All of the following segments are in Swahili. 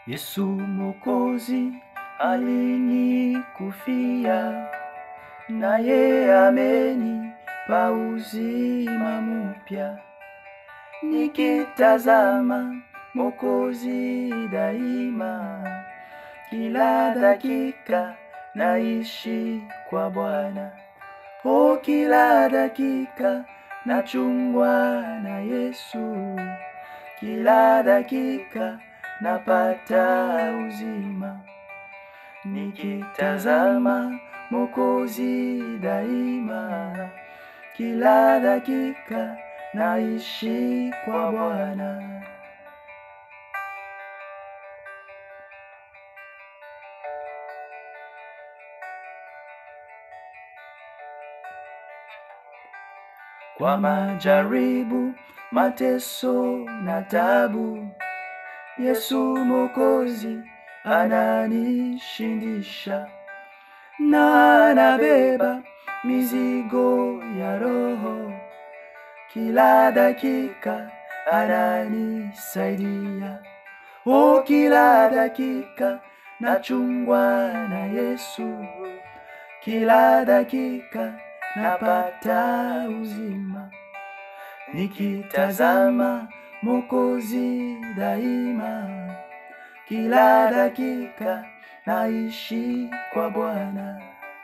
Yesu Mwokozi alinikufia, naye amenipa uzima mpya. Nikitazama Mwokozi daima, kila dakika naishi kwa Bwana. O, kila dakika nachungwa na Yesu, kila dakika napata uzima. Nikitazama Mwokozi daima, kila dakika naishi kwa Bwana. Kwa majaribu, mateso na tabu, Yesu Mwokozi ananishindisha, na anabeba mizigo ya roho, kila dakika ananisaidia. O, kila dakika nachungwa na Yesu, kila dakika napata uzima. Nikitazama Mwokozi daima, kila dakika naishi kwa Bwana.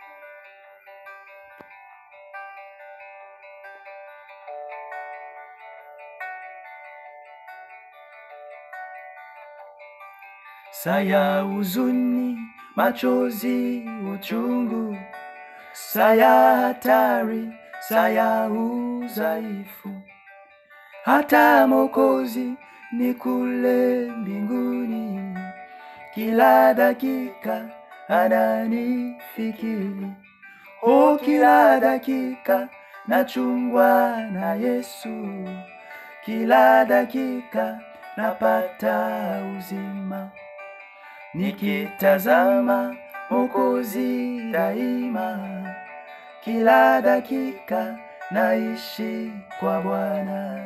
Saya huzuni, machozi, uchungu, saya hatari, saya udhaifu, hata Mwokozi ni kule mbinguni, kila dakika ananifikiri. O, kila dakika nachungwa na Yesu, kila dakika napata uzima. Nikitazama Mwokozi daima, kila dakika naishi kwa Bwana.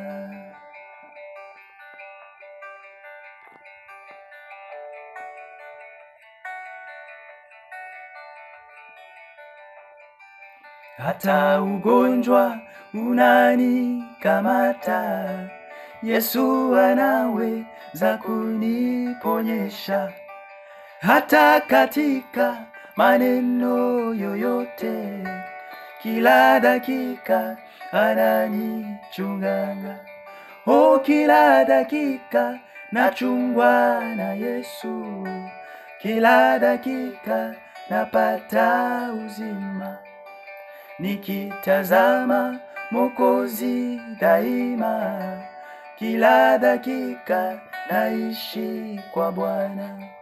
Hata ugonjwa unanikamata, Yesu anaweza kuniponyesha. Hata katika maneno yoyote, kila dakika ananichunganga. O, kila dakika nachungwa na Yesu, kila dakika napata uzima. Nikitazama Mwokozi daima, kila dakika naishi kwa Bwana.